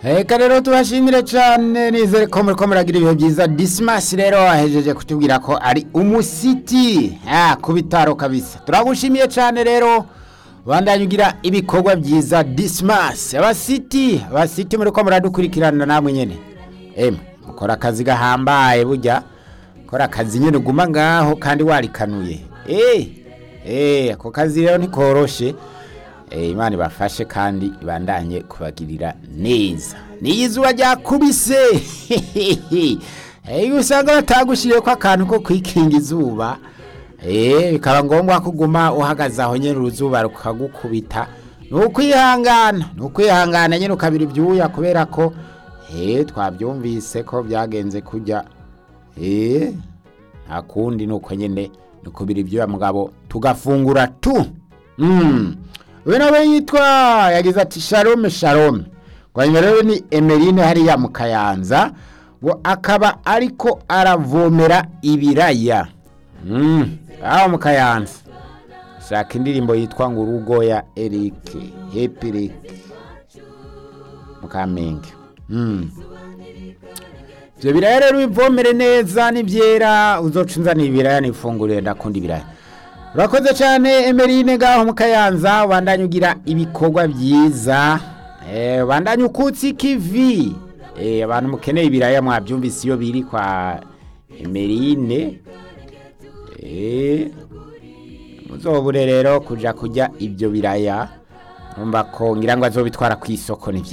reka rero tubashimire cyane nizere ko muri ko muragira ibihe byiza disimasi rero wahejeje kutubwira ko ari umusiti ah, ku bitaro kabisa turagushimiye cyane rero bandanye ugira ibikorwa byiza disimasi abasiti abasiti muri ko muradukurikirana namwe nyine emwe mukora akazi gahambaye burya kora akazi nyine uguma ngaho kandi warikanuye eh eh ako kazi rero ntikoroshe Eh, imana ibafashe kandi ibandanye kubagirira neza niyo izuba ryakubise iyo usanga batagushyiriye ko akantu ko kwikinga izuba eh, bikaba ngombwa ko uguma uhagaze aho nyine uruzuba rukagukubita ni ukwihangana ni ukwihangana nyine ukabira ibyuya kubera ko eh, twabyumvise ko byagenze kujya eh, nta kundi ni uko nyine ni ukubira ibyuya mugabo tugafungura tu mm. we nawe yitwa yagize ati shalome shalome ngo hanyuma rero ni emerine hariya mu kayanza ngo akaba ariko aravomera ibiraya Mm, aho mu kayanza shaka indirimbo yitwa ngo urugo ya erike hepirike mu kamenge Mm. ibyo biraya rero bivomere neza nibyera uzoca unzanira ibiraya nifungurire ndakunda ibiraya urakoze cyane emerine ngaho mu kayanza ubandanye ugira ibikorwa byiza eh, ubandanye ukutse ikivi eh, abantu mukeneye ibiraya mwabyumvise iyo biri kwa emerine eh, muzobure rero kuja kurya ibyo biraya numva ko ngira ngo azobitwara ku isoko ni